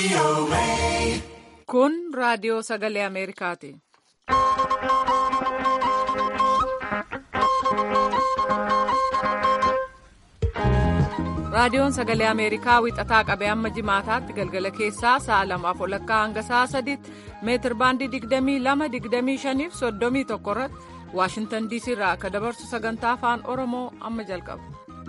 Kun raadiyoo sagalee Ameerikaati. Raadiyoon sagalee Ameerikaa wixataa qabee amma jimaataatti galgala keessaa sa'a lamaaf olakkaa hanga sa'a sadiitti meetir baandii 22-25 fi 31 irratti Waashintan DC irraa akka dabarsu sagantaa afaan Oromoo amma jalqaba.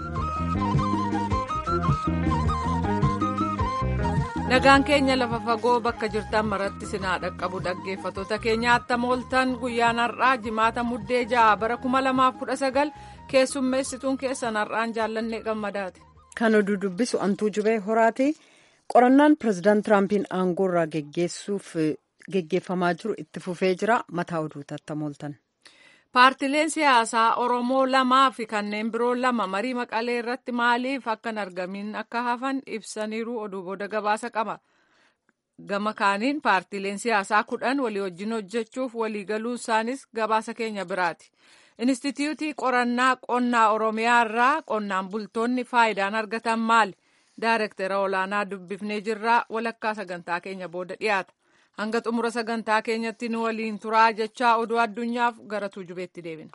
Nagaan keenya lafa fagoo bakka jirtan maratti sinaa dhaqqabu dhaggeeffattoota keenya attam ooltan guyyaan har'aa jimaata muddee ja'a bara 2019 keessummeessituun keessan har'aan jaallannee gammadaati. Kan oduu dubbisu antuu jubee horaati. Qorannaan pireezidaant Tiraampiin aangoo irraa geggeessuuf geggeeffamaa jiru itti fufee jira. Mataa oduuti attam ooltan. Paartileen siyaasaa Oromoo lamaa fi kanneen biroo lama marii maqalee irratti maaliif akka hin argamin akka hafan ibsaniiru oduu booda gabaasa qaba. Gama kaaniin paartileen siyaasaa kudhan walii wajjin hojjechuuf waliigaluu isaanis gabaasa keenya biraati. Inistituutii qorannaa qonnaa Oromiyaa irraa qonnaan bultoonni faayidaan argatan maali? Daayirektara olaanaa dubbifnee jirraa walakkaa sagantaa keenya booda dhiyaata. Hanga xumura sagantaa keenyatti nu waliin turaa jechaa oduu addunyaaf gara tuujubeetti deebina.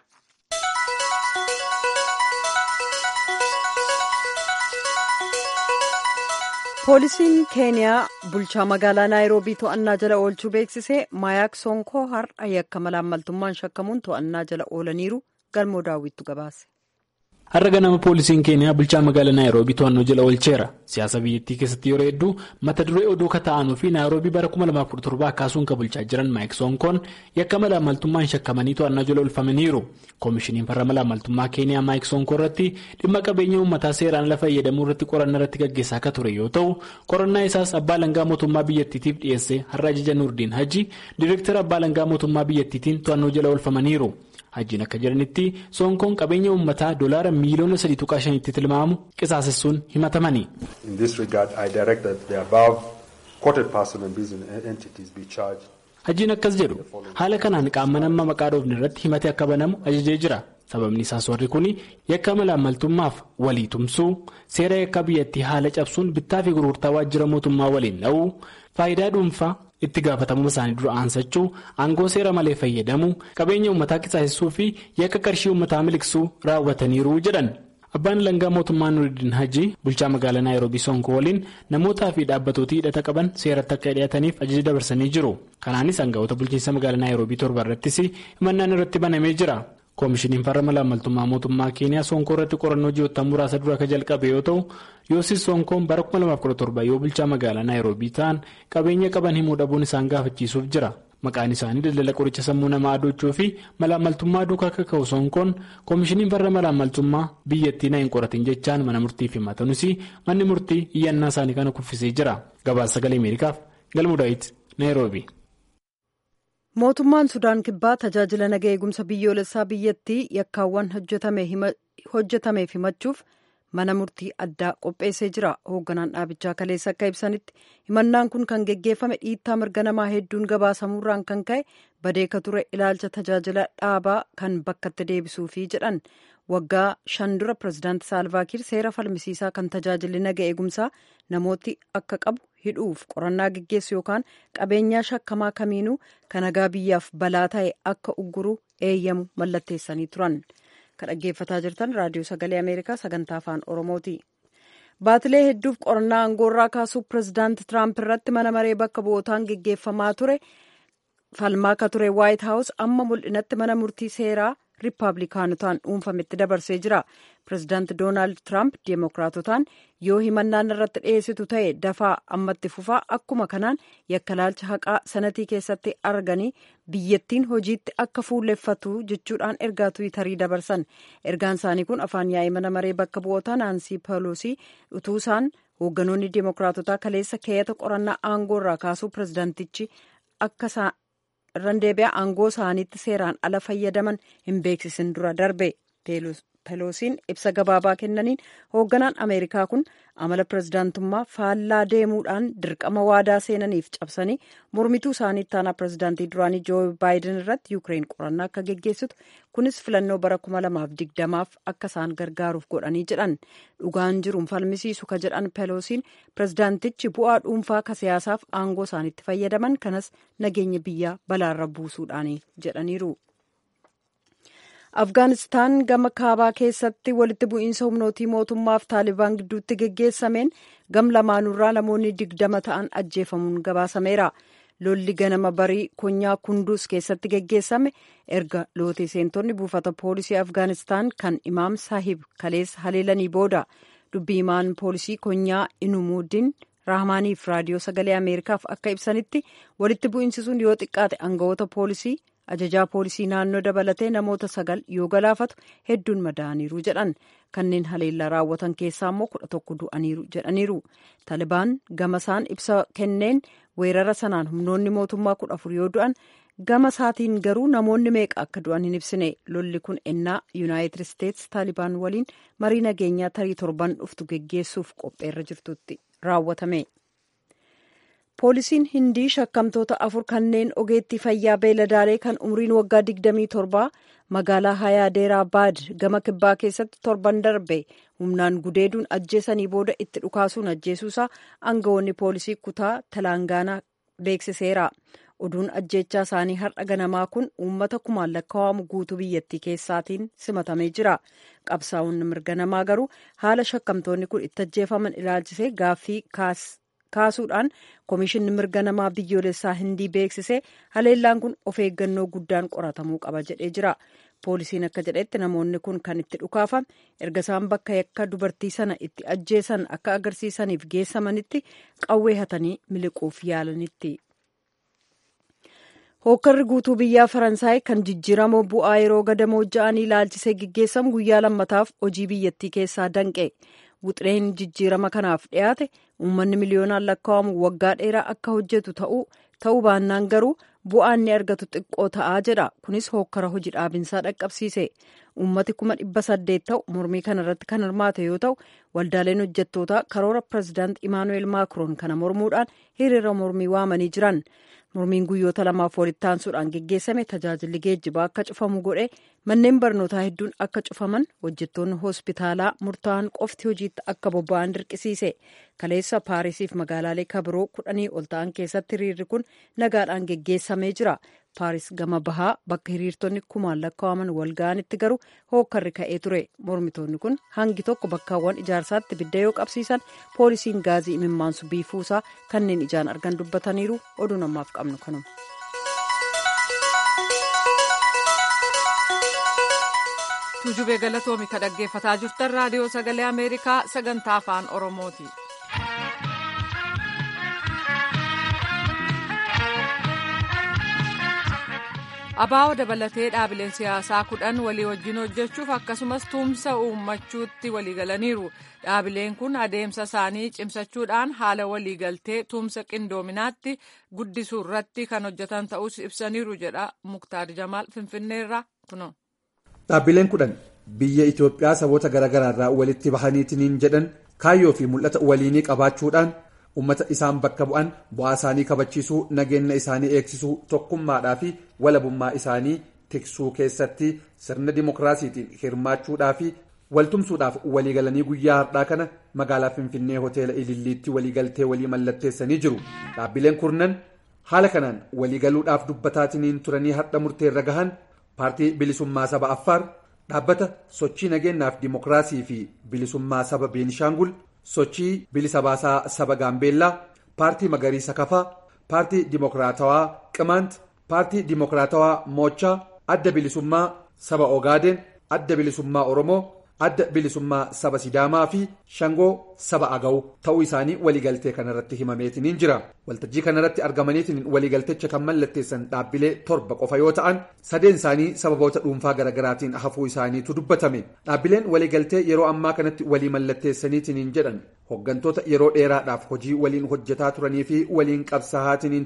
Poolisiin Keeniyaa bulchaa magaalaa Naayiroobii to'annaa jala oolchuu beeksisee Maayaak Sonkoo har'a yakka malaammaltummaan shakkamuun to'annaa jala oolaniiru galmoo daawwittu gabaase. Har'a ganama poolisiin keeniyaa bulchaa magaalaa naayiroobii to'annoo jala oolcheera. Siyaasa biyyattii keessatti yeroo hedduu mata duree oduu kata'anuu fi naayiroobii bara 2017 kaasuun kan bulchaa jiran maayik soonkoon yakka malaamaltummaan shakkamanii to'annaa jala oolfamaniiru. Koomishiniin farra malaamaltummaa keeniyaa maayik soonkoo irratti dhimma qabeenya uummataa seeraan ala fayyadamuu irratti qorannaa irratti gaggeessaa akka ture yoo ta'u qorannaa isaas abbaa langaa mootummaa biyyattiitiif dhiyeesse har'a ajaja nuurdiin hajji diireektara abbaa langaa mootummaa biyyattiitiin to'annoo jala oolfamaniiru. Hajjiin akka jedhanitti soonkoon qabeenya uummataa doolaara miiliyoona sadii tuqaa shanitti tilmaamu qisaasessuun himatamani. Hajjiin akkas jedhu haala kanaan qaama nama maqaa dhoofne irratti himate akka banamu ajajee jira. Sababni isaas warri kun yakka malaamaltummaaf walii tumsuu seera yakka biyyattii haala cabsuun bittaa fi gurgurtaa waajjira mootummaa waliin dha'uu faayidaa dhuunfaa. itti gaafatamuma isaanii dura aansachuu aangoo seera malee fayyadamuu qabeenya uummataa qisaasessuu fi yakka qarshii uummataa miliqsuu raawwataniiru jedhan abbaan langaa mootummaa nuuridiin hajji bulchaa magaalaa naayiroobii sonkoo waliin namootaa fi dhaabbatoota hidhata qaban seeratti akka dhiyaataniif ajaja dabarsanii jiru kanaanis aangawoota bulchiinsa magaalaa naayiroobii torba irrattis himannaan irratti banamee jira. koomishiniin farra malaamaltummaa mootummaa keeniyaa sonkoo irratti qorannoo ji'oottan muraasa dura akka jalqabe yoo ta'u yoosis sonkoon bara 2017 yoo bulchaa magaalaa naayiroobii ta'an qabeenya qaban himuu dhabuun isaan gaafachiisuuf jira maqaan isaanii daldala qoricha sammuu namaa adochuu fi malaamaltummaa duukaa akka ka'u sonkoon koomishiniin farra malaamaltummaa biyyattii na hin qoratin jechaan mana murtiif himatanis manni murtii iyyannaa isaanii kana kuffisee jira gabaasa sagalee ameerikaaf galmuudaayitti naayiroobii. mootummaan sudaan kibbaa tajaajila naga eegumsa biyyoolessaa biyyattii yakkaawwan hojjetameef himachuuf mana murtii addaa qopheessee jira hoogganaan dhaabichaa kaleessa akka ibsanitti himannaan kun kan geggeeffame dhiittaa mirga namaa hedduun gabaasamuurraan kan ka'e badeeka ture ilaalcha tajaajila dhaabaa kan bakkatti deebisuufi jedhan waggaa shan dura pireezidaanti saalvaakiir seera falmisiisaa kan tajaajilli naga eegumsaa namooti akka qabu hidhuuf qorannaa geggeessu yookaan qabeenyaa shakkamaa kamiinuu kan nagaa biyyaaf balaa ta'e akka ugguru eeyyamu mallatteessanii turan kan dhaggeeffataa jirtan raadiyoo sagalee ameerikaa sagantaa afaan oromooti. baatilee hedduuf qorannaa aangoorraa kaasuu pireezidaanti tiraamp irratti mana maree bakka bu'ootaan geggeeffamaa ture falmaa akka ture waayit haawus amma mul'inatti mana murtii seeraa riippaabilikaanotaan dhuunfametti dabarsee jira pireezidaanti doonaald tiraamp deemokiraatotaan yoo himannaan irratti dhiyeessitu ta'e dafaa ammatti fufaa akkuma kanaan yakkalaalcha haqaa sanatii keessatti arganii biyyattiin hojiitti akka fuulleffatu jechuudhaan ergaa tiwiitarii dabarsan ergaan isaanii kun afaan yaa'ii mana maree bakka bu'ootaa naansii peloosii utuu isaan hoogganoonni deemokiraatotaa kaleessa keeyata qorannaa aangoo irraa kaasuu pireezidaantichi akka irraan deebi'a aangoo isaaniitti seeraan ala fayyadaman hin beeksisin dura darbe peloosiin ibsa gabaabaa kennaniin hoogganaan ameerikaa kun amala pirezidaantummaa faallaa deemuudhaan dirqama waadaa seenaniif cabsanii mormituu isaanii ittaanaa pirezidaantii duraanii joo baayiden irratti yuukireen qorannaa akka geggeessitu kunis filannoo bara 2020f akka isaan gargaaruuf godhanii jedhan dhugaan jiruun falmisiisu ka jedhan peloosiin pirezidaantichi bu'aa dhuunfaa ka siyaasaaf aangoo isaaniitti fayyadaman kanas nageenya biyyaa balaarra buusuudhaani jedhaniiru. afgaanistaan gama kaabaa keessatti walitti bu'iinsa humnootii mootummaaf taalibaan gidduutti geggeessameen gam lamaanurraa namoonni digdama ta'an ajjeefamuun gabaasameera lolli ganama barii konyaa kunduus keessatti geggeessame erga lootee seentonni buufata poolisii afgaanistaan kan imaam saahib kaleessa haleelanii booda dubbii himaan poolisii konyaa inumuuddin raahmaaniif raadiyoo sagalee ameerikaaf akka ibsanitti walitti bu'iinsi sun yoo xiqqaate aangawoota poolisii ajajaa poolisii naannoo dabalatee namoota sagal yoo galaafatu hedduun madaa'aniiru jedhan kanneen haleellaa raawwatan keessaa immoo kudha tokko du'aniiru jedhaniiru taalibaan gama isaan ibsa kenneen weerara sanaan humnoonni mootummaa kudha afur yoo du'an gama isaatiin garuu namoonni meeqa akka du'an hin ibsine lolli kun ennaa yuunaayitid isteetsi taalibaan waliin marii nageenyaa tarii torban dhuftu geggeessuuf qopheerra jirtutti raawwatame. poolisiin hindii shakkamtoota afur kanneen ogeettii fayyaa beeladaalee kan umriin waggaa 27 magaalaa hayaadeeraa baad gama kibbaa keessatti torban darbe humnaan gudeeduun ajjeesanii booda itti dhukaasuun ajjeesuusaa aangawoonni poolisii kutaa talaangaanaa beeksiseera oduun ajjeechaa isaanii har'a ganamaa kun uummata kumaan lakkaa'amu guutuu biyyattii keessaatiin simatamee jira qabsaa'onni mirga namaa garuu haala shakkamtoonni kun itti ajjeefaman ilaalchisee gaaffii kaasuudhaan koomishinni mirga namaa biyyoolessaa hindii beeksisee haleellaan kun of eeggannoo guddaan qoratamuu qaba jedhee jira poolisiin akka jedhetti namoonni kun kan itti dhukaafame erga isaan bakka yakka dubartii sana itti ajjeesan akka agarsiisaniif geessamanitti qawwee hatanii miliquuf yaalanitti. hookkarri guutuu biyyaa faransaay kan jijjiirama bu'aa yeroo gadamoo ja'anii ilaalchisee geggeessamu guyyaa lammataaf hojii biyyattii keessaa danqe. wuxireen jijjiirama kanaaf dhiyaate uummanni miliyoonaan lakkaa'amu waggaa dheeraa akka hojjetu ta'uu baannaan garuu bu'aan ni argatu xiqqoo ta'aa jedha kunis hookkara hojii dhaabinsaa dhaqqabsiise uummati kuma dhibba saddeet ta'u mormii kana irratti kan hirmaate yoo ta'u waldaaleen hojjettootaa karoora pirezidaant imaanu'eel maakiroon kana mormuudhaan hiriira mormii waamanii jiran mormiin guyyoota lamaaf walitti aansuudhaan geggeessame tajaajilli geejjibaa akka cufamu godhe manneen barnootaa hedduun akka cufaman hojjettoonni hospitaalaa murtaa'an qofti hojiitti akka bobba'an dirqisiise kaleessa paarisiif magaalaalee kabiroo kudhanii ol ta'an keessatti hiriirri kun nagaadhaan geggeessamee jira paaris gama bahaa bakka hiriirtonni kumaan lakkaa'aman wal ga'anitti garuu hookkarri ka'ee ture mormitoonni kun hangi tokko bakkaawwan ijaarsaatti ibidda yoo qabsiisan poolisiin gaazii imimmaansu biifuusaa kanneen ijaan argan dubbataniiru oduu namaaf qabnu kanuma. tuujubee galatoomi ka dhaggeeffataa jirtan raadiyoo sagalee ameerikaa sagantaa afaan oromooti. abaa'oo dabalatee dhaabileen siyaasaa kudhan walii wajjin hojjechuuf akkasumas tumsa uummachuutti waliigalaniiru dhaabileen kun adeemsa isaanii cimsachuudhaan haala waliigaltee tumsa qindoominaatti guddisuu irratti kan hojjetan ta'us ibsaniiru jedha muktaar jamaal finfinneerraa kuno. dhaabbileen kudhan biyya itoophiyaa saboota garaagaraa irraa walitti bahaniitiin jedhan kaayyoo fi mul'ata waliinii qabaachuudhaan. ummata isaan bakka bu'an bu'aa isaanii kabachiisuu nageenya isaanii eegsisuu tokkummaadhaa fi walabummaa isaanii tiksuu keessatti sirna dimokiraasiitiin hirmaachuudhaa fi waltumsuudhaaf waliigalanii guyyaa har'aa kana magaalaa finfinnee hoteela ililliitti waliigaltee walii mallatteessanii jiru dhaabbileen kurnan haala kanaan waliigaluudhaaf dubbataatiin turanii har'a murteerra gahan paartii bilisummaa saba affaar dhaabbata sochii nageenyaaf dimokiraasii fi bilisummaa saba beenishaangul. sochii bilisa baasaa saba gaambeellaa paartii magariisa kafaa paartii dimokiraatawaa qimaant paartii dimokiraatawaa moochaa adda bilisummaa saba ogaaden adda bilisummaa oromoo adda bilisummaa saba sidaamaa fi shangoo saba agaw ta'uu isaanii waliigaltee kanarratti himameetiniin jira waltajjii kanarratti argamaniitiin waliigaltecha kan mallatteessan dhaabbilee torba qofa yoo ta'an sadeen isaanii sababoota dhuunfaa garaagaraatiin hafuu isaaniitu dubbatame dhaabbileen waliigaltee yeroo ammaa kanatti walii mallatteessaniitiin jedhan hoggantoota yeroo dheeraadhaaf hojii waliin hojjetaa turanii fi waliin qabsaa'aatiin turan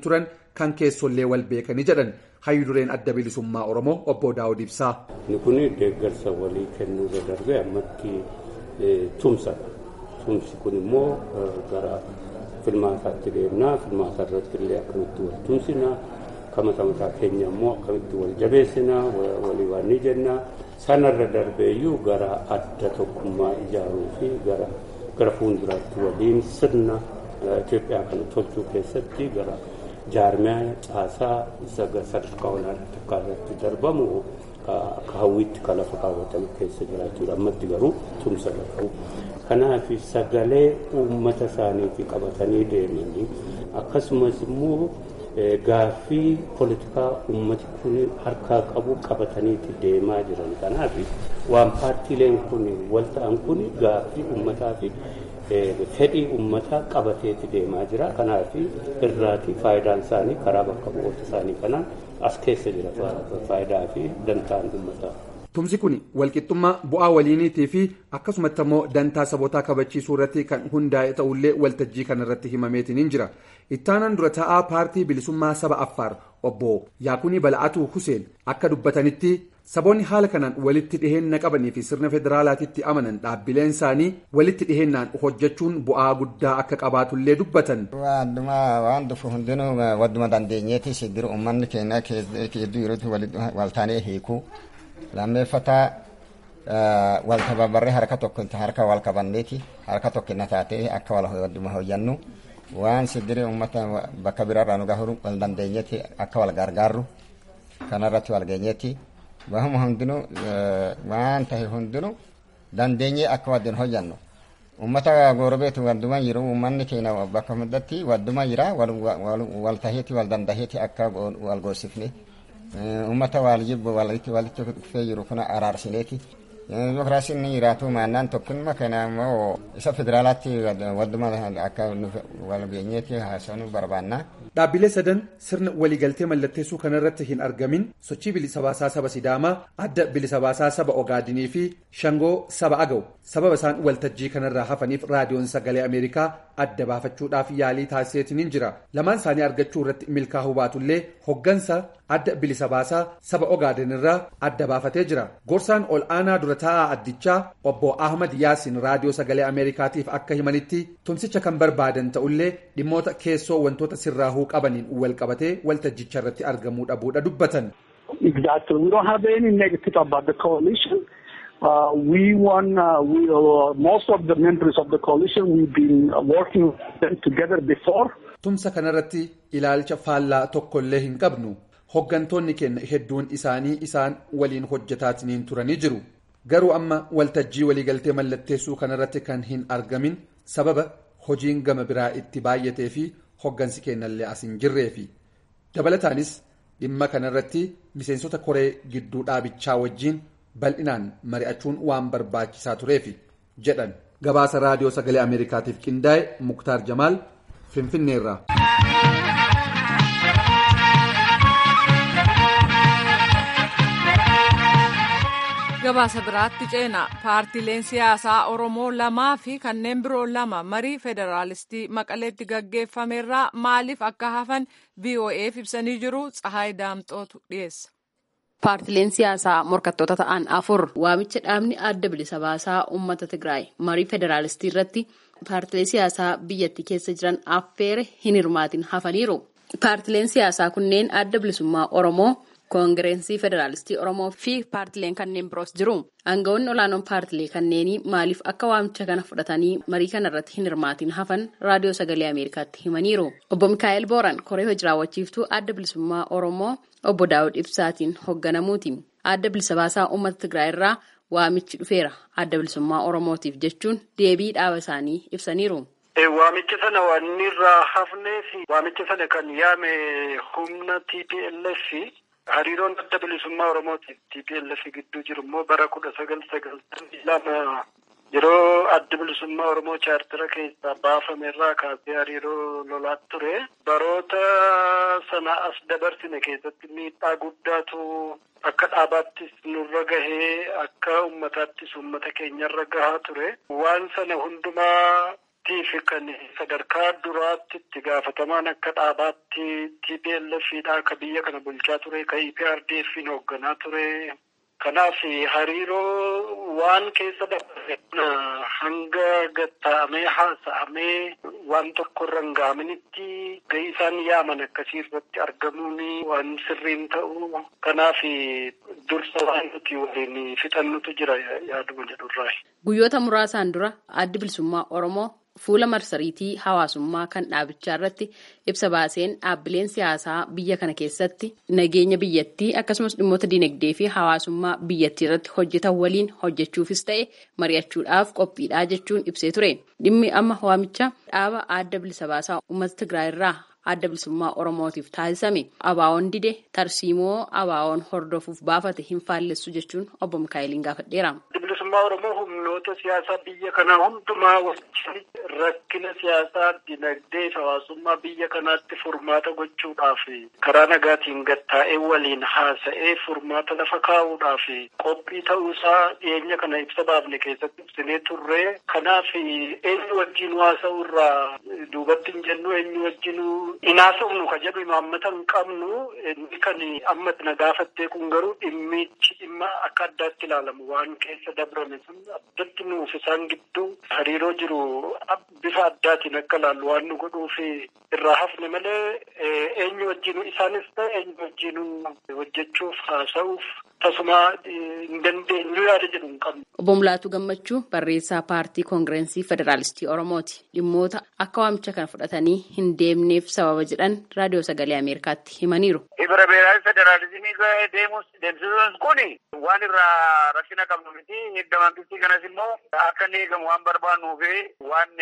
kan keessollee wal beekanii jedhan hayyu dureen adda bilisummaa oromoo obbo daawud ibsaa. inni kun deeggarsa walii kennuu irra darbee ammatti tumsadha tumsi kun immoo gara filmaataatti deemnaa filmaata irratti illee akkamitti wal tumsinaa kamata mataa keenya immoo akkamitti wal jabeessinaa walii waan ni jennaa sanarra darbeeyyuu gara adda tokkummaa ijaaruu fi gara gara fuulduraatti waliin sirna Itoophiyaa kana tolchuu keessatti gara jaarmiyaa caasaa sadarkaa olaanaa takkaa irratti darbamu akka hawwiitti kan lafa kaawwatame keessa jiraachuudha ammatti garuu tumsa qabu. Kanaaf sagalee uummata isaaniitii qabatanii deemanii akkasumas immoo gaaffii poolitikaa uummati kun harkaa qabu qabataniiti deemaa jiran. Kanaaf waan paartiileen kun wal ta'an kun gaaffii uummataa fi fedhii uummataa qabateeti deemaa jira. Kanaaf irraati faayidaan isaanii karaa bakka bu'oota isaanii kanaan as keessa jira faayidaa fi dantaan uummataa. Tumsi kun walqixxummaa bu'aa waliiniitii fi akkasumatti immoo dantaa sabootaa kabachiisuu irratti kan hundaa'e ta'ullee waltajjii kanarratti himameetiin jira. Ittaanaan dura taa'aa paartii bilisummaa saba Affaar obbo Yaakunii Bala'atuu Huseen akka dubbatanitti saboonni haala kanaan walitti dhiheenna qabanii fi sirna federaalaatitti amanan dhaabbileen isaanii walitti dhiheennaan hojjechuun bu'aa guddaa akka qabaatullee dubbatan. waan dhufu hundinuu wadduma dandeenyeeti siddiri uummanni keenya hedduu yerootti waltaanee hiikuu lammeeffataa wal tababarree harka tokko harka wal qabanneeti harka tokko na taatee akka wal wadduma hojjannu waan siddiri uummata bakka biraarraa nu gahuu wal dandeenyeeti akka wal gargaarru kanarratti wal geenyeeti. Wahuma hundinuu waan tahe hundinuu dandeenyee akka waddin hojjannu. Uummata goorobeetu wadduma jiru uummanni keenya bakka hundatti wadduma jira wal taheeti wal dandaheeti akka wal goosifne. Uummata wal jibbu walitti walitti dhufee jiru kuna araarsineeti. Dimokiraasiin ni jiraatu maannaan tokkummaa kana immoo isa federaalaatti wadduma akka wal geenyeeti haasa'uu barbaanna. Dhaabbilee sadan sirna waliigaltee mallatteessuu kanarratti hin argamin sochii bilisa baasaa saba Sidaamaa, adda bilisa baasaa saba Ogaadinii fi Shangoo saba Agaw sababa isaan waltajjii kanarraa hafaniif raadiyoon sagalee Ameerikaa adda baafachuudhaaf yaalii taasiseetiin jira. Lamaan isaanii argachuu irratti milkaa'uu baatullee hoggansa adda bilisa baasaa saba Ogaadin irraa adda baafatee jira. Gorsaan ol aanaa dura taa'aa addichaa obbo Ahmad Yaasin raadiyoo sagalee Ameerikaatiif akka himanitti tumsicha kan barbaadan ta'ullee dhimmoota keessoo wantoota sirraahuu qabaniin wal qabatee waltajjicha irratti argamuu dhabuudha dubbatan. Exactly. We don't have any negative about the coalition. Uh, we won, uh, we, uh, most of the members of the coalition, we've been working with them together before. Tumsa kanarratti ilaalcha faallaa tokkollee hin qabnu. Hoggantoonni keenya hedduun isaanii isaan waliin hojjetaatiin turanii jiru. Garuu amma waltajjii waliigaltee mallatteessuu kanarratti kan hin argamin sababa hojiin gama biraa itti baay'atee fi hoggansi keenyallee as hin jirreefi. Dabalataanis dhimma kanarratti miseensota koree gidduu dhaabichaa wajjiin bal'inaan mari'achuun waan barbaachisaa tureefi jedhan. Gabaasa raadiyoo sagalee Ameerikaatiif qindaa'e Muktaar Jamaal Finfinneerraa. gabaasa biraatti ceena paartiileen siyaasaa oromoo lamaa fi kanneen biroo lama marii federaalistii maqaleetti gaggeeffamerraa maaliif akka hafan vo'eef ibsanii jiru tsahaay daamxootu dhiyeessa. paartileen siyaasaa morkattoota ta'an afur waamicha dhaabni adda bilisa baasaa uummata tigraay marii federaalistii irratti paartilee siyaasaa biyyattii keessa jiran affeere hin hirmaatin hafaniiru paartileen siyaasaa kunneen adda bilisummaa oromoo. koongireensii federaalistii oromoo fi paartileen kanneen biroos jiru aangawoonni olaanoon paartilee kanneenii maaliif akka waamicha kana fudhatanii marii kana irratti hin hirmaatin hafan raadiyoo sagalee ameerikaatti himaniiru obbo mikaa'el booran koree hojii raawwachiiftuu adda bilisummaa oromoo obbo daawud ibsaatiin hoogganamuuti adda bilisa baasaa uummata tigraay irraa waamichi dhufeera adda bilisummaa oromootiif jechuun deebii dhaaba isaanii ibsaniiru. Waamicha sana waan irraa hafnee fi waamicha sana kan yaame humna TPLF hariiroon adda bilisummaa Oromootiif TPLF gidduu jiru immoo bara kudha sagal sagaltamii lama yeroo adda bilisummaa Oromoo chaartira keessaa baafame irraa kaasee hariiroo lolaa ture. Baroota sana as dabarsine keessatti miidhaa guddaatu akka dhaabaattis nurra gahee akka uummataattis uummata keenyarra gahaa ture. Waan sana hundumaa fi kan sadarkaa duraatti itti gaafatamaan akka dhaabaatti TPLF dha akka biyya kana bulchaa ture ka EPRDF hoogganaa ture. Kanaaf hariiroo waan keessa dabarre hanga gatta'amee haasa'amee waan tokko irra hin gaaminitti gahii isaan yaaman akkasii irratti argamuun waan sirriin ta'u. Kanaaf dursa waan nuti waliin fixannutu jira yaaduma jedhurraa. Guyyoota muraasaan dura addi bilisummaa Oromoo fuula marsariitii hawaasummaa kan dhaabichaa irratti ibsa baaseen dhaabbileen siyaasaa biyya kana keessatti nageenya biyyattii akkasumas dhimmoota dinagdee fi hawaasummaa biyyattii irratti hojjetan waliin hojjechuufis ta'e mari'achuudhaaf qophiidhaa jechuun ibsee ture dhimmi amma waamicha dhaaba adda bilisa baasaa uummata Tigraay irraa adda bilisummaa Oromootiif taasisame abaawoon dide tarsiimoo abaawoon hordofuuf baafate hin faallessu jechuun obbo Mikaa'eliin gaafadheera. bilisummaa Oromoo humnoota siyaasaa biyya kanaa hundumaa wajjin rakkina siyaasaa dinagdee hawaasummaa biyya kanaatti furmaata gochuudhaaf karaa nagaatiin gattaa'ee waliin haasa'ee furmaata lafa kaa'uudhaaf qophii ta'uusaa dhiyeenya kana ibsa baafne keessatti ibsinee turre kanaaf eenyu wajjin haasa'u irraa duubatti hin jennu eenyu wajjin hin haasa'u ka jedhu imaammata hin qabnu inni kan amma na gaafattee kun garuu dhimmichi dhimma akka addaatti ilaalamu waan keessa dabrame sun addatti nuuf isaan gidduu hariiroo jiru bifa addaatiin akka ilaallu waan nu godhuuf irraa hafne malee eenyu wajjin isaanis ta'e eenyu wajjin hojjechuuf haasa'uuf tasuma hin dandeenyu yaada jedhu hin qabnu. Obbo Mulaatu Gammachuu barreessaa paartii koongireensii federaalistii Oromooti. Dhimmoota akka waamicha kana fudhatanii hin deemneef sababa jedhan raadiyoo sagalee Ameerikaatti himaniiru. Ibra beeraafi federaalizimii deemus deemsisuun kuni waan irraa rakkina qabnu miti. Eeggamantichi kanas immoo akka inni eegamu waan barbaannuu fi waan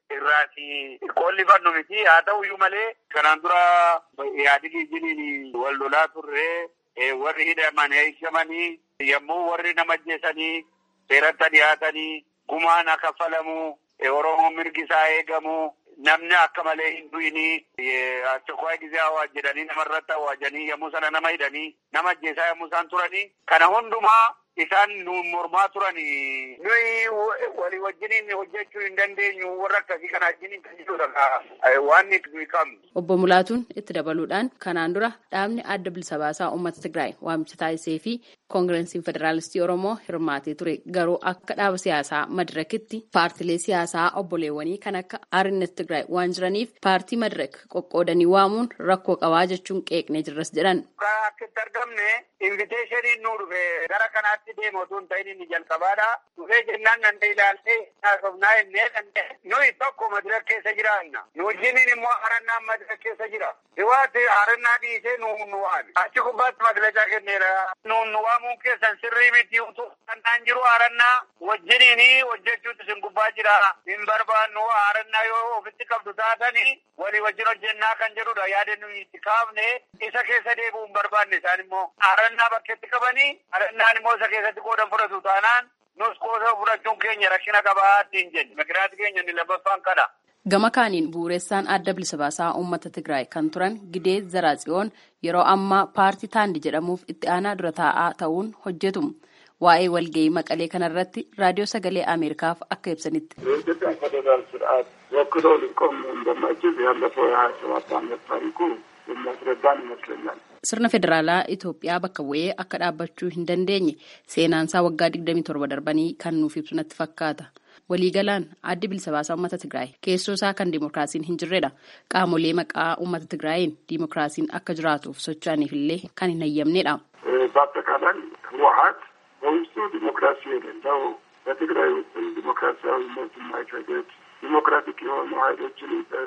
irraati qollifannu miti. Haa ta'u iyyuu malee kanaan dura yaadii jiniin wal lolaa turre warri hidhaman eegamanii yommuu warri nama ajjeesanii seeratti dhiyaatanii gumaan akka falamu Oromoon mirgi isaa eegamu. namni akka malee hin du'ini tokko gizee hawaas jedhanii namarratti hawaajanii yommuu sana nama hidhanii nama ajjeesaa yommuu isaan turanii kana hundumaa isaan nu mormaa turanii nuyi walii wajjiniin hojjechuu hin dandeenyu warra akkasii kana wajjiniin kan jirudha waan nuyi qabnu. Obbo Mulaatuun itti dabaluudhaan kanaan dura dhaabni adda bilisa baasaa uummata Tigraay waamicha taasisee fi koongireesiin federaalistii Oromoo hirmaatee ture garuu akka dhaaba siyaasaa madirakitti paartilee siyaasaa obboleewwanii kan akka Arinnet Tigraay waan jiraniif paartii madirak qoqqoodanii waamuun rakkoo qabaa jechuun qeeqnee jirras jedhan. Akka itti argamne inviteeshiniin nu dhufe gara kanaatti deemu otoo hin ta'in inni jalqabaadha. Dhufee jennaan nan ilaaltee haasofnaa innee danda'e. Nuyi tokko madirak keessa jiraanna. Nu wajjiniin immoo harannaan madirak keessa jira. Dhiwaatti harannaa dhiisee nu nu waame. Achi gubbaatti madilachaa kenneera. Nu nu waamuun keessan sirrii miti utuu kannaan jiru harannaa wajjiniin hojjechuutu isin gubbaa jira. Hin barbaannu harannaa yoo ofitti qabdu taatanii walii wajjin hojjennaa kan jedhudha. Yaada nuyi itti kaafne isa keessa deebi'uu hin barbaanne isaan immoo harannaa bakkeetti qabanii harannaan immoo isa keessatti qoodan fudhatu taanaan nus qooda fudhachuun keenya rakkina qabaa ittiin jenna. Mikiraati keenya inni lammaffaan kana. Gama kaaniin bu'uureessaan adda bilisa baasaa uummata Tigraay kan turan Gidee Zaraatsiyoon yeroo ammaa paartii Taandi jedhamuuf itti aanaa dura taa'aa ta'uun hojjetu. Waa'ee walgahii maqalee kanarratti raadiyoo sagalee Ameerikaaf akka ibsanitti. የኢትዮጵያ ፌዴራል ስርዓት ወክሎ ሊቆም እንደማይችል ያለፈው የሀያ ሰባት ዓመት ታሪኩ የሚያስረዳን ይመስለኛል። Sirna federaalaa Itoophiyaa bakka bu'ee akka dhaabbachuu hin dandeenye seenaansaa waggaa 27 darbanii kan nuuf ibsu natti fakkaata. Waliigalaan addi bilisa baasaa uummata Tigraay keessoo isaa kan dimookiraasiin hin jirredha. Qaamolee maqaa uummata Tigraayiin dimookiraasiin akka jiraatuuf socho'aniif illee kan hin hayyamnedha. በአጠቃላይ ህወሀት በውስጡ ዲሞክራሲ የሌለው በትግራይ ውስጥ ዲሞክራሲያዊነት የማይፈቅድ ዲሞክራቲክ የሆኑ ኃይሎችን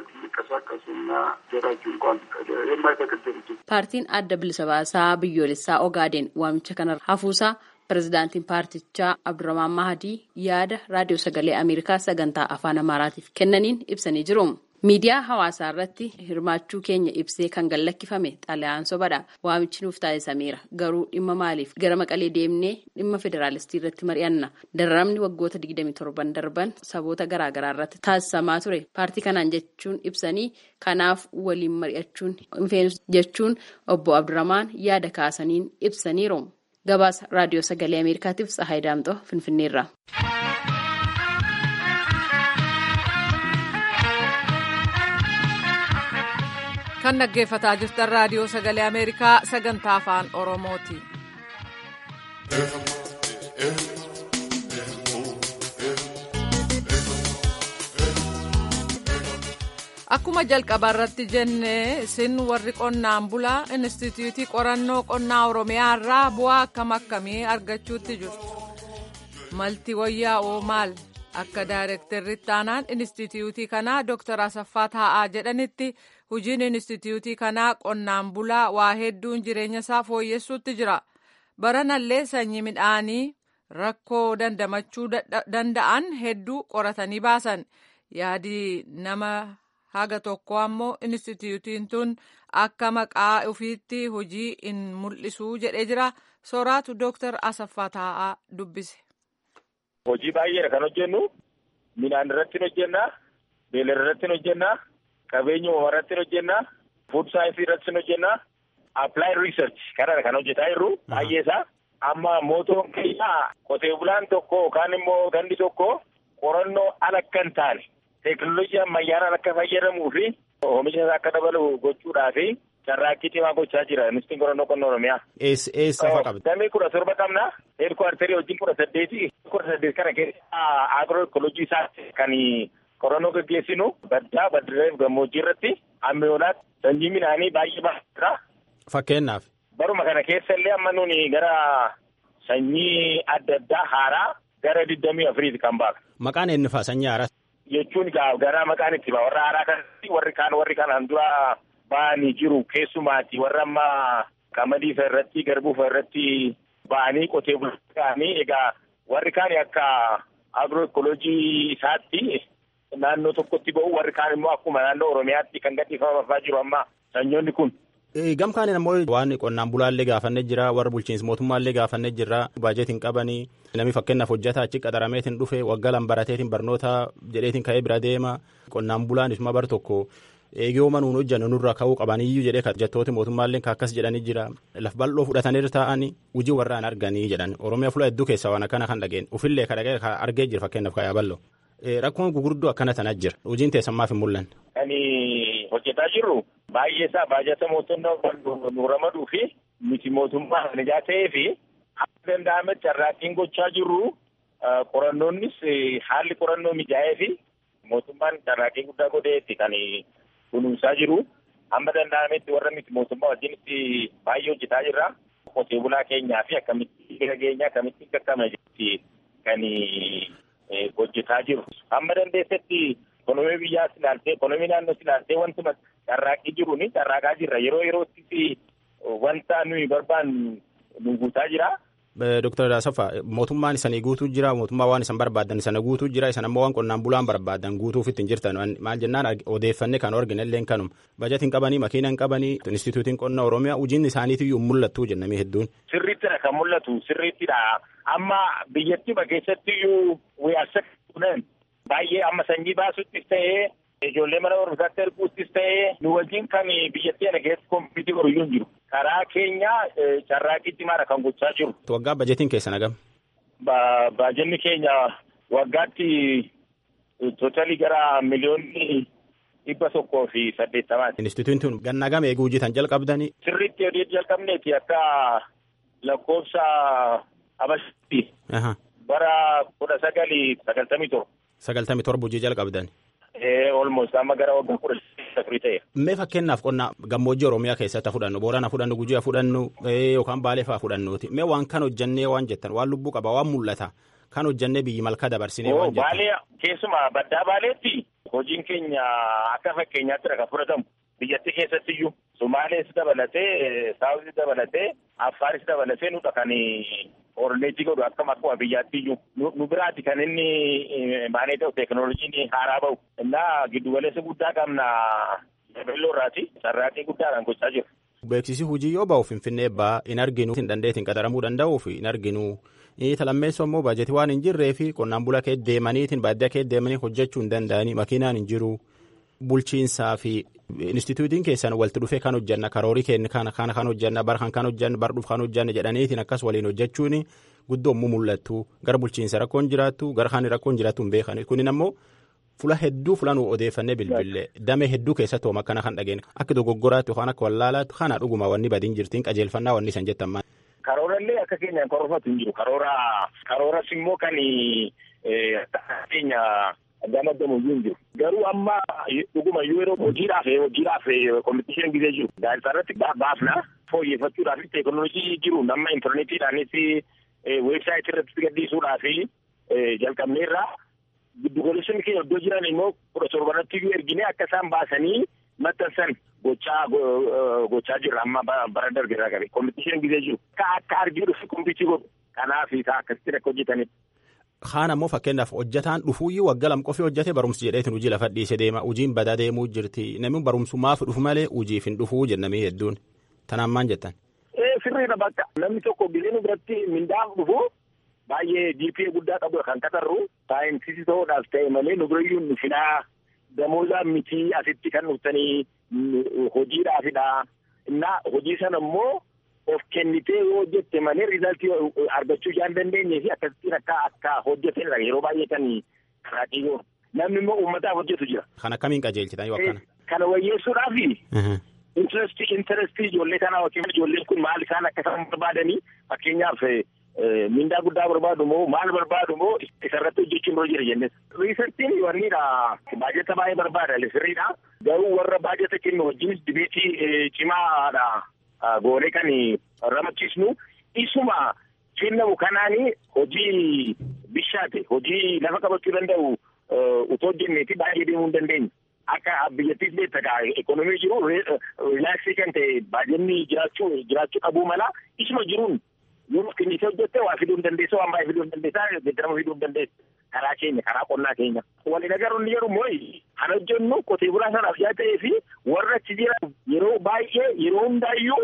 ሊንቀሳቀሱና ጀራጁ እንኳን የማይፈቅድ ድርጅት Paartiin adda bilisa baasaa biyyoolessaa Ogaadeen waamicha kana hafuusaa pirezidaantiin paartichaa Abdurrahmaan Mahadii yaada raadiyoo sagalee Ameerikaa sagantaa afaan Amaaraatiif kennaniin ibsanii jiru. Miidiyaa hawaasaa irratti hirmaachuu keenya ibsee kan gallakkifame xalayaan sobadha. Waamichi nuuf taasisameera. Garuu dhimma maaliif gara maqalee deemnee dhimma federaalistii irratti mari'anna. Dararamni waggoota 27 darban saboota garaagaraa irratti taasisamaa ture. Paartii kanaan jechuun ibsanii kanaaf waliin mari'achuun hin jechuun obbo Abdurrahmaan yaada kaasaniin ibsaniiru. Gabaasa raadiyoo sagalee Ameerikaatiif Tsahaay Daamxoo Finfinneerra. kan dhaggeeffataa jirtan raadiyoo sagalee ameerikaa sagantaa afaan oromooti. akkuma jalqaba irratti jenne isin warri qonnaan bulaa instituutii qorannoo qonnaa oromiyaa irraa bu'aa akkam akkamii argachuutti jirtu malti wayyaa'oo maal akka daayirektarri taanaan instituutii kanaa dooktar asaffaa taa'aa jedhanitti hojiin instituutii kanaa qonnaan bulaa waa hedduun jireenya isaa fooyyessuutti jira baranallee sanyii midhaanii rakkoo dandamachuu danda'an hedduu qoratanii baasan yaadi nama. haga tokko ammoo instituutiin tun akka maqaa ofiitti hojii in mul'isuu jedhee jira sooraatu dooktar asaffaa taa'aa dubbise. hojii baay'eedha kan hojjennu midhaan irratti hojjenna beelada irratti hojjenna qabeenya uumamaa irratti hojjenna fuud saayinsii irratti hojjenna applied research kanadha kan hojjetaa jirru baay'ee isaa amma mootoon keenya qotee bulaan tokko yookaan immoo gandi tokko qorannoo ala akka hin taane. teekinooloojii ammayyaanaan akka fayyadamuu fi oomisha isaa akka dabalu gochuudhaa fi carraaqqii cimaa gochaa jira ministirii qorannoo qonnaa oromiyaa. Eessa fa'a qabdi? Damee kudha torba qabna. Heedkuwaartarii wajjin kudha saddeeti. Kudha saddeet kana keessa agiroo ekoloojii isaatti kan qorannoo gaggeessinu baddaa baddireef gammoojjii irratti ammayyoolaatti sanyii midhaanii baay'ee baay'eedha. Fakkeenyaaf. Baruma kana keessa illee amma nuni gara sanyii adda addaa haaraa gara digdamii afuriiti kan baafne. Maqaan eenyu fa'a sanyii haaraa? jechuun gara maqaan itti ba'a warra haaraa kanatti warri kaan warri kanaan dura ba'anii jiru keessumaati warra amma qamadii fa'a irratti garbuu fa'a irratti ba'anii qotee bulanii egaa warri kaan akka agiroo ekoloojii isaatti naannoo tokkotti ba'u warri kaan immoo akkuma naannoo oromiyaatti kan gadhiifamafaa jiru amma sanyoonni kun. Gam kaaniin ammoo waan qonnaan bulaallee gaafannee jira warra bulchiinsa mootummaallee gaafannee jira baajetiin qabanii namni fakkeenyaaf hojjetaa achi qaxarameetiin dhufe waggaa lan barateetiin barnoota jedheetiin ka'ee bira deema qonnaan bulaan isuma bar tokko eegiyooma nuun hojjannu nurra ka'uu qabaniyyuu jedhee hojjettooti mootummaallee akkas jedhanii jira laf bal'oo fudhatanii taa'anii hojii warraan arganii jedhan oromiyaa fuula hedduu keessaa waan akkana kan dhageen ufillee kan dhagee argee jira fakkeenyaaf ka'ee bal'oo. Rakkoon gurguddoo akkana tanaa jira hojiin teessammaaf hin mul'anne. Kan hojjetaa jirru baay'ee isaa baajata mootummaa nu ramaduu fi miti mootummaa nijaa ta'ee fi akka danda'ametti carraaqqiin gochaa jirru qorannoonnis haalli qorannoo mijaa'ee fi mootummaan carraaqqii guddaa godheetti kan kunuunsaa jiru amma danda'ametti warra miti mootummaa wajjinitti baay'ee hojjetaa jirra. Qotee bulaa keenyaa fi akkamitti bira keenya akkamitti qaqqabna jetti kan hojjetaa jiru. Amma dandeessetti ekonomii biyyaas ilaaltee ekonomii naannoos ilaaltee wantuma carraaqqii jiru ni carraaqaa jirra yeroo yerootti wanta nuyi barbaannu nu guutaa jira. Dooktar Asaffaa mootummaan isanii guutuu jira mootummaa waan isan barbaadan sana guutuu jira isan ammoo waan qonnaan bulaan barbaadan guutuuf ittiin jirtan maal jennaan odeeffanne kan argine illee kanuma bajatiin qabanii makiinaan qabanii instituutiin qonna oromiyaa hojiin isaaniitiyyuu mul'attuu jennamee hedduun. Sirriittidha kan mul'atu sirriittidha amma biyyattii keessattiyyuu wayyaasa kunan baay'ee amma sanyii baasuttis ta'ee ijoollee mana barumsaatti erguuttis ta'ee nu wajjin kan biyyattii kana keessa kompiitii horuyyuu hin jiru. karaa keenya carraaqqii cimaadha kan gochaa jiru. Waggaa bajetiin keessan hagam? Baajenni keenya waggaatti tootalii gara miliyoonni dhibba tokkoo fi saddeettamaati. Instituutiin tun ganna gama eeguu hojjetan jalqabdanii. Sirriitti hojii jalqabneeti akka lakkoofsa Habashaatti. Bara kudha sagalii sagaltamii torba. Sagaltamii torba hojii jalqabdan. Olmoos amma gara waggaa kudha afurii ta'e. Mee fakkeenyaaf qonna gammoojjii Oromiyaa keessatti fudhannu Boorana fudhannu Gujii fudhannu yookaan Baalee fa'aa fudhannuuti. Mee waan kan hojjannee waan jettan waan lubbuu qaba waan mul'ata kan hojjannee biyyi malkaa dabarsinee waan jettan. Baalee keessumaa baddaa Baaleetti hojiin keenya akka fakkeenyaatti kan fudhatamu biyyattii keessattiyyuu Sumaalees dabalatee Saawuzii dabalatee Affaaris dabalatee nudha kan orneetii godhu akkam akkuma biyyaattiyyuu nu biraati kan inni maanee ta'u teekinooloojiin haaraa bahu innaa giddugaleessa guddaa qabna yaabelloo irraati carraaqqii guddaadhaan gochaa jiru. Beeksisi hojii yoo ba'u finfinnee ba'aa hin arginu hin dandeetiin qaxaramuu danda'uuf hin arginu. Talammeessoo immoo baajetii waan hin jirree fi qonnaan bulaa kee deemaniitiin baadiyyaa kee deemanii hojjechuu hin danda'anii makiinaan hin jiru. Bulchiinsaa fi instituutiin keessan walitti dhufee kan hojjanna karoorii keenya kana kana kan hojjanna bar kan kan hojjanna bar dhuuf kan hojjanna jedhaniitiin akkas waliin hojjechuun guddoomuu mul'attu gara bulchiinsa rakkoon jiraattu gara kan rakkoon jiraattu hin beekan kunin ammoo fula hedduu fula nu odeeffannee bilbilee damee hedduu keessatti hooma akkana kan dhageenye akka dogoggoraatti yookaan akka wallaalaatti kana dhuguma wanni badiin jirtiin qajeelfannaa wanni isan jettan maal. Karoorallee akka keenyaan korofatu hin jiru. Karoora karooras immoo kan keenya gamadamu hin jiru. Garuu amma dhuguma yeroo hojiidhaaf hojiidhaaf kompitishin gisee jiru. Gaazexaa irratti baafna fooyyeffachuudhaaf teekinooloojii jiru nama intarneetiidhaanis weebsaayitii irratti gadhiisuudhaaf jalqabneerra. Giddugaleessonni keenya iddoo jiran immoo kudha torbanatti iyyuu ergine akka isaan baasanii maxxansan gochaa gochaa jirra amma bara darbe irraa qabe kompitishin gisee jiru. Akka akka arginu fi kompitii godhu kanaaf isaa akkasitti akka hojjetanidha. Kaan ammoo fakkeenyaaf hojjetaan dhufuuyyuu waggaa lam qofii hojjete barumsi jedheetiin hojii lafa dhiise deema hojiin badaa deemuu jirti namni barumsumaaf dhufu malee hojiif hin dhufuu jennamee hedduun tanaan maan jettan. Sirriidha bakka namni tokko giseen biratti mindaaf dhufu baay'ee GPA guddaa qabu kan qatarru saayinsisii ta'uudhaaf ta'e malee nu birayyuu nu fidaa damoozaa miti asitti kan dhuftanii hojiidhaafidha. Innaa hojii sana immoo of kennitee yoo hojjette malee riizaltii argachuu hin dandeenye fi akkasittiin akka akka hojjetanidha yeroo baay'ee kan karaa xiyyoo namni immoo uummataaf hojjetu jira. Kan akkamiin qajeelchitan yoo akkana. Kana wayyeessuudhaafi. Intarestii intarestii ijoollee kanaa yookiin ijoolleen kun maal isaan akka isaan barbaadanii fakkeenyaaf mindaa guddaa barbaadu moo maal barbaadu moo isarratti hojjechuun dura jira jennes. Riisartiin wannidha baajata baay'ee barbaada sirriidha. Garuu warra baajata kennu wajjin dibeetii cimaadha. goonee kan ramachiisnu isuma kennamu kanaani hojii bishaate hojii lafa qabachuu danda'u utoo hojjenneeti baay'ee deemuu hin dandeenye. Akka biyyattiis beektaa ekonomii jiru rilaaksii kan ta'e baajanni jiraachuu jiraachuu qabuu mala isuma jiruun yoo kennisee hojjette waa fiduu hin dandeessa waan baay'ee fiduu hin dandeessa geeddarama fiduu hin dandeessa karaa keenya karaa qonnaa keenya. Waliin agarru inni jedhu immoo kan hojjennu qotee bulaa sanaaf yaa ta'ee fi warra achi jiran yeroo baay'ee yeroo hundaayyuu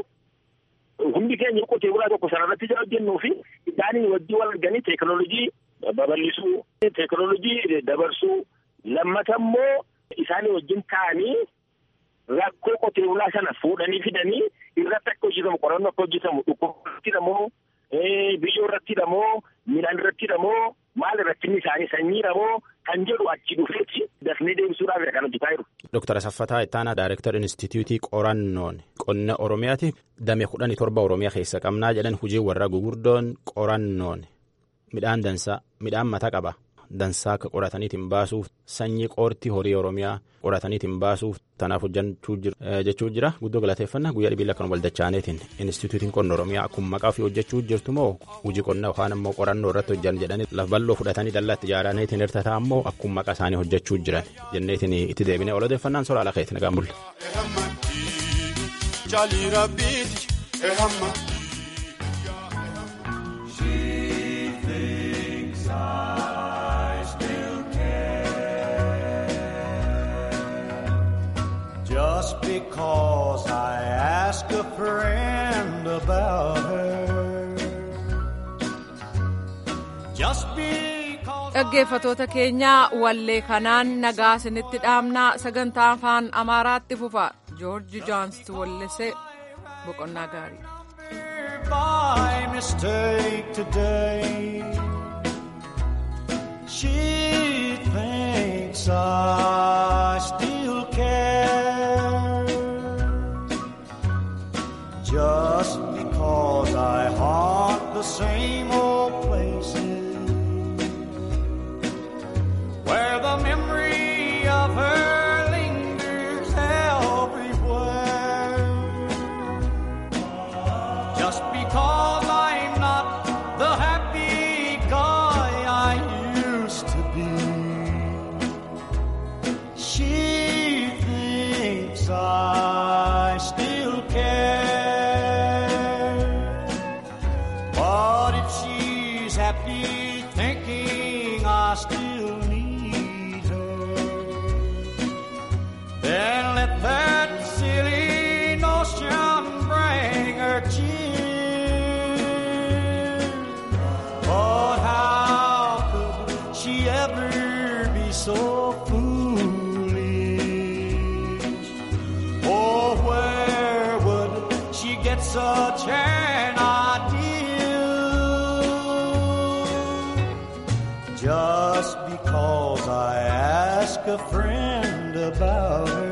hundi keenya qotee bulaa tokko sanarratti jira hojjennuu fi isaanii wajjin wal arganii teekinooloojii babal'isuu teekinooloojii dabarsuu lammata immoo isaanii wajjin ta'anii rakkoo qotee bulaa sana fuudhanii fidanii irratti akka hojjetamu qorannoo akka hojjetamu dhukkubatti moo biyyoo irratti moo midhaan irratti moo maal irratti isaanii sanyii moo kan jedhu achi dhufeeti dafnee deebisuudhaaf kan hojjetaa jiru. Dooktar Asaffataa Ittaanaa Daayirektar Inistituutii Qorannoon Qonna Oromiyaati damee kudhanii torba Oromiyaa keessa qabnaa jedhan hojii warra gugurdoon qorannoon midhaan dansaa midhaan mataa qaba. dansaa akka qorataniitiin baasuuf sanyii qoortii horii oromiyaa qorataniitiin baasuuf tanaaf hojjechuu jechuu jira guddoo galateeffannaa guyyaa dhibiila kan waldachaaneetiin inistituutiin qonna oromiyaa akkuma maqaa fi hojjechuu jirtu moo hojii qonnaa yookaan immoo qorannoo irratti hojjan jedhanii lafa bal'oo fudhatanii dallaatti ijaaraniitiin hirtataa immoo akkuma maqaa isaanii hojjechuu jiran jenneetiin itti deebinee ol odeeffannaan soraa ala keetti nagaan bulle. Just because I ask a friend about her. Just because. Dhaggeeffatoota keenya wallee kanaan nagaa isinitti dhaamnaa sagantaa afaan Amaaraatti fufa Joorji Joonsitu wallise boqonnaa gaarii. By mistake today, she thinks I still care. Just because I haunt the same old places where the memory of her lingers everywhere. Just because I'm not the happy guy I used to be, she thinks I still care. But if she's happy thinking I still need her, then let that silly notion bring her cheer. But how could she ever be so foolish? Oh, where would she get such an idea? Just because I ask ask a friend about her.